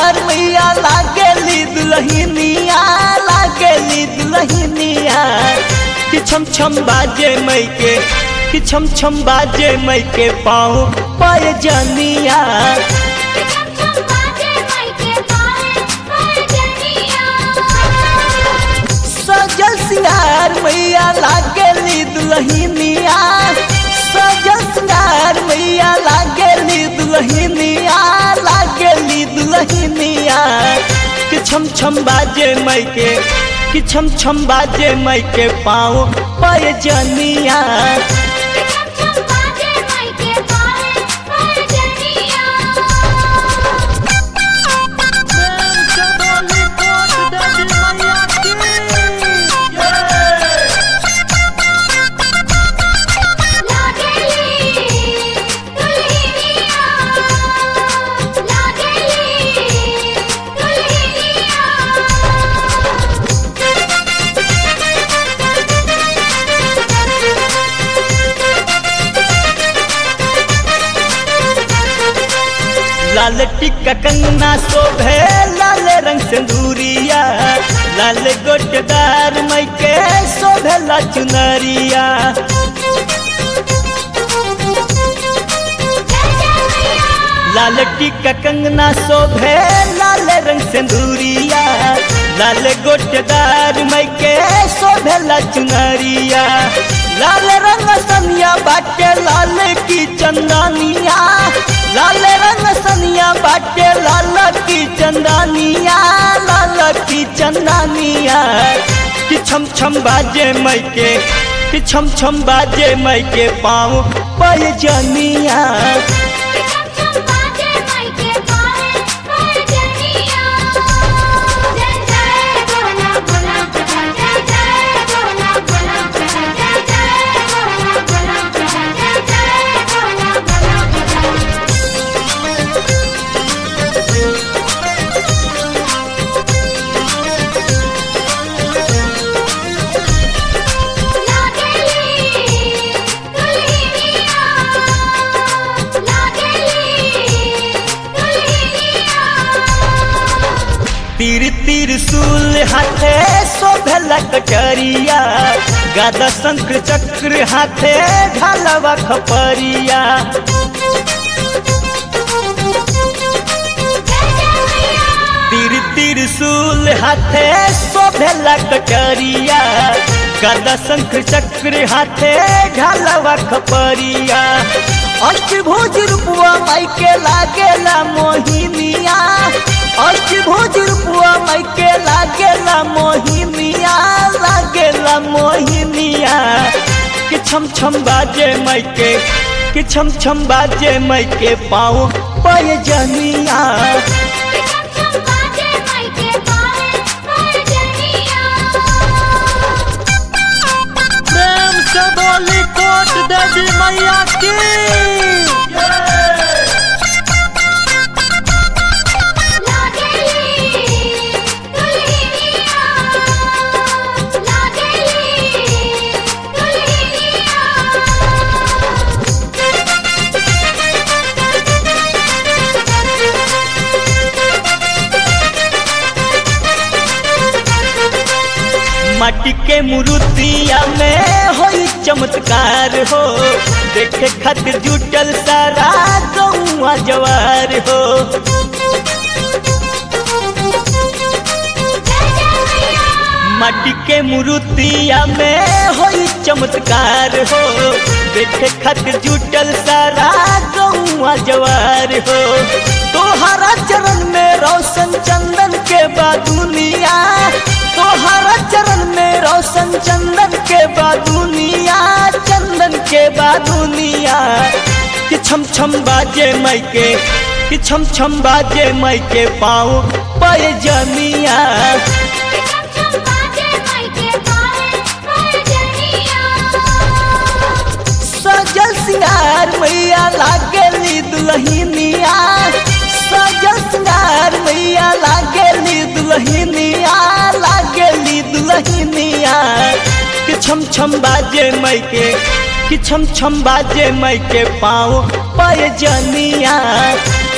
सिंगार मैया लागेली दुल्हनिया लागेली दुल्हनिया कि छम छम बाजे मई के कि छम छम बाजे मई के पाँव पाए जनिया छम छम बाजे माई के पाए पाए जनिया सजल सिंगार मैया लागेली दुल्हनिया सजल सिंगार मैया लागेली दुल्हनिया लागेली दुल्हनिया कि छम छम बाजे मई के कि छम छम बाजे मई के पाँव पाए जनिया छम छम बाजे माई के पाए पाए जनिया लागेली दुल्हनिया लागेली लाल टिक्का कंगना शोभे लाल रंग सिंदूरिया लाल गोटदार मई के शोभे ला चुनरिया लाल टिक्का कंगना शोभे लाल रंग सिंदूरिया लाल गोटदार मई के शोभे ला चुनरिया लाल रंग सनिया बाटे लाल की चंदनिया लाल रंग सनिया बाटे लाल की चंदनिया लाल की चंदनिया कि छम छम बाजे मई के कि छम छम बाजे मई के पाँव पय जनिया छम छम बाजे माई के पाए पाए जनिया जय जय बोला बोला जय जय बोला बोला जय जय बोला बोला जय जय बोला बोला लागेली दुल्हनिया लागेली दुल्हनिया तीर तीर सूल हाथे शोभेला कटरिया गादा शंख चक्र हाथे ढालवा खपरिया तीर तीर सूल हाथे शोभेला कटरिया गादा शंख चक्र हाथे ढालवा खपरिया अष्टभुज रूपवा माई के लागेला मोहिनिया अष्टभुज रूपवा माई के लागेला मोहिनिया लागेला मोहिनिया कि छम छम बाजे माई के कि छम छम बाजे माई के पाँव पय जनिया छम छम बाजे माई के पाए पाए जनिया प्रेम से बोली कोट देवी मैया की लागेली दुल्हनिया लागेली माटी के मूर्तिया में हो चमत्कार हो देखे खातिर जुटल सारा गौआ जवार हो माटी के मूर्तिया में हो चमत्कार हो देखे खातिर जुटल सारा गौआ जवार हो तोहरा चरण में रोशन चंदन के बादुनिया तोहरा चरण में रोशन चंदन के बादुनिया चंदन के बादुनिया कि छम छम बाजे मई के कि छम छम बाजे मई के पाँव पय जनिया छम छम बाजे माई के पाए पाए जनिया सजल सिंगार मैया लागेली दुल्हनिया सजल सिंगार मैया लागेली दुल्हनिया लागेली दुल्हनिया कि छम छम बाजे मई के कि छम छम बाजे मई के पाँव पय जनिया